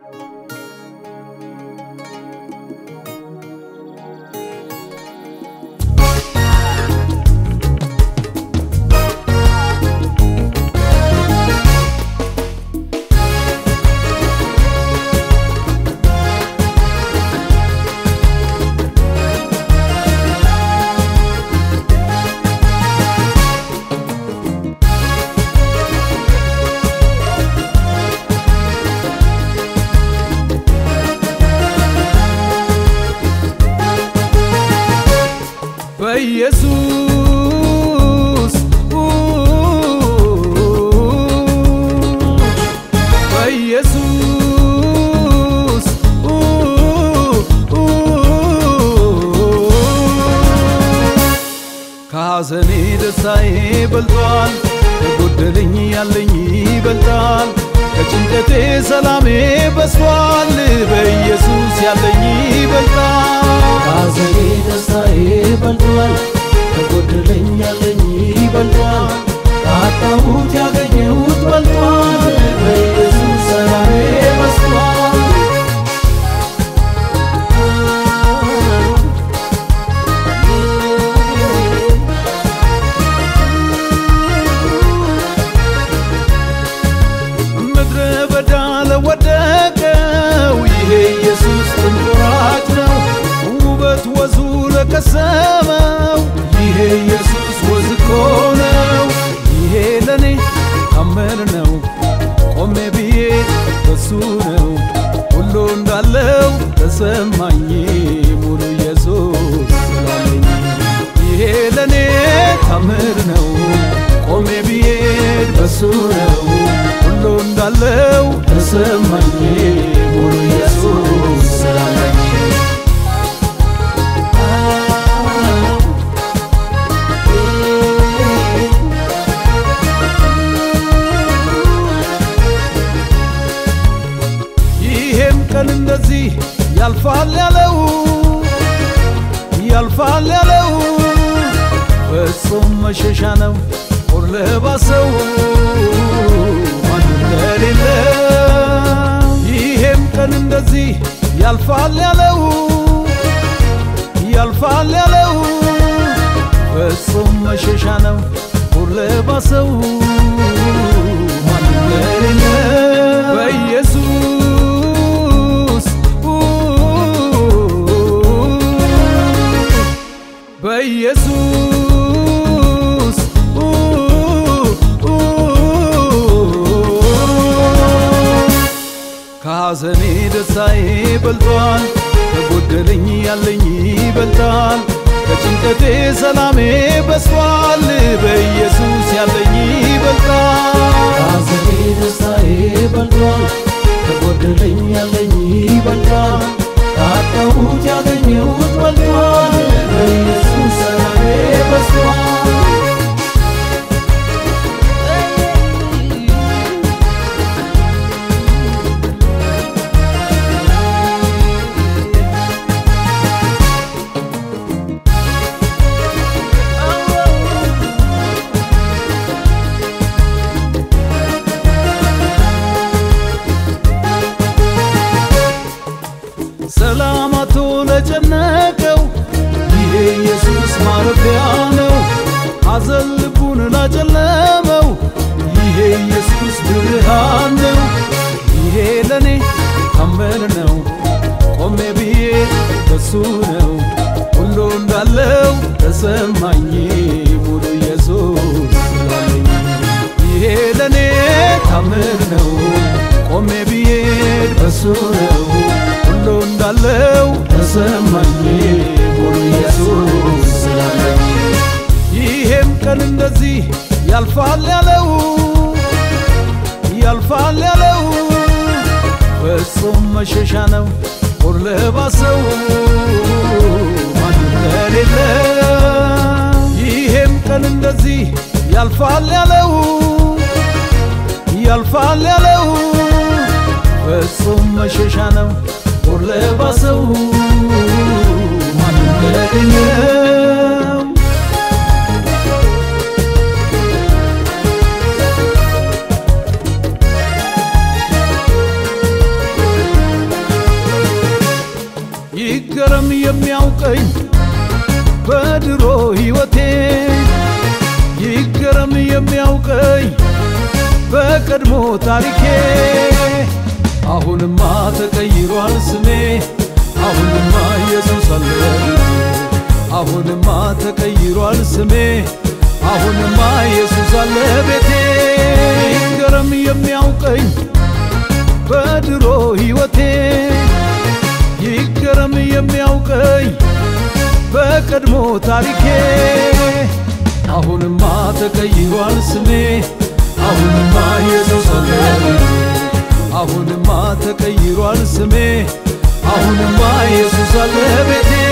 በኢየሱስ በኢየሱስ ከሐዘኔ ደስታዬ በልጧል፣ ከጎደለኝ ያለኝ ይበልጣል፣ ከጭንቀቴ ሰላሜ በስቷል፣ በኢየሱስ ያለኝ ይበልጣል። ከሐዘኔ ደስታዬ በልጧል፣ ከጎደለኝ ያለኝ ይበልጧል፣ ካጣሁት ያገኘሁት በልጧል፣ በኢየሱስ ሰላሜ በስቷል። ምድረ በዳ ለወደቀው ይሄ ኢየሱስ ትንቁራጭ ነው። ውበት ወዙ ለቀሰመው ይሄ ኢየሱስ ወዝ እኮ ነው። ይሄ ለኔ ታምር ነው። ቆሜ ብዬ በሱ ነው ሁሉ እንዳለው ተሰማኝ ሙሉ ኢየሱስ ስላለኝ ይሄ ለኔ ታምር ነው። ቆሜ ብዬድ በሱ ነው ሁሉ እንዳለው ተሰማኝ ሙሉ ኢየሱስ ስላለኝ ይሄም ቀን እንደዚህ ያልፋል ያለው ያልፋል ያለው ፍጹም መሸሻ ነው ጦር ለባሰው ማንም ለሌለ ይሄም ቀን እንደዚህ ያልፋል ያለው ያልፋል ያለው ፍጹም መሸሻ ነው ጦር ለባሰው ማንም ለሌለ በኢየሱስ በኢየሱስ ከሐዘኔ ደስታዬ በልጧል፣ ከጎደለኝ ያለኝ ይበልጣል፣ ከጭንቀቴ ሰላሜ በስቷል፣ በኢየሱስ ያለኝ ይበልጣል። ከሐዘኔ ደስታዬ በልጧል፣ ከጎደለኝ ያለኝ ይበልጣል፣ ካጣሁት ያገኘሁት በልጧል፣ በኢየሱስ ሰላሜ በስቷል። ሰላማቶ ለጨነቀው ይሄ ኢየሱስ ማረፊያ ነው። ሐዘን ልቡን ላጨለመው ይሄ ኢየሱስ ብርሃን ነው። ይሄ ለኔ ታመን ነው። ቆሜ ብዬ በሱ ነው ሁሉ እንዳለው ተሰማኝ ሙሉ ኢየሱስ ስላለኝ ይሄ ለኔ ታምር ነው። ቆሜ ብዬድ በሱ ነው ሁሉ እንዳለው ተሰማኝ ሙሉ ኢየሱስ ስላለኝ ይሄም ቀን እንደዚህ ያልፋል ያለው ያልፋል ያለው ፍጹም መሸሻ ነው ጦር ለባሰው ማንም ለሌለ ይሄም ቀን እንደዚህ ያልፋል ያለው ያልፋል ያለው ፍጹም መሸሻ ነው ጦር ለባሰው ማንም ለሌለው የሚያውቀኝ በድሮ ሕይወቴ ይገረም የሚያውቀኝ በቀድሞ ታሪኬ አሁንማ ተቀይሯል ስሜ አሁንማ ኢየሱስ አለ አሁንማ ተቀይሯል ስሜ አሁንማ ኢየሱስ አለ ቤቴ ይገረም የሚያውቀኝ በድሮ ሕይወቴ ይገረም የሚያውቀኝ በቀድሞ ታሪኬ አሁንማ ተቀይሯል ስሜ አሁንማ ኢየሱስ አለ አሁንማ ተቀይሯል ስሜ አሁንማ ኢየሱስ አለ ቤቴ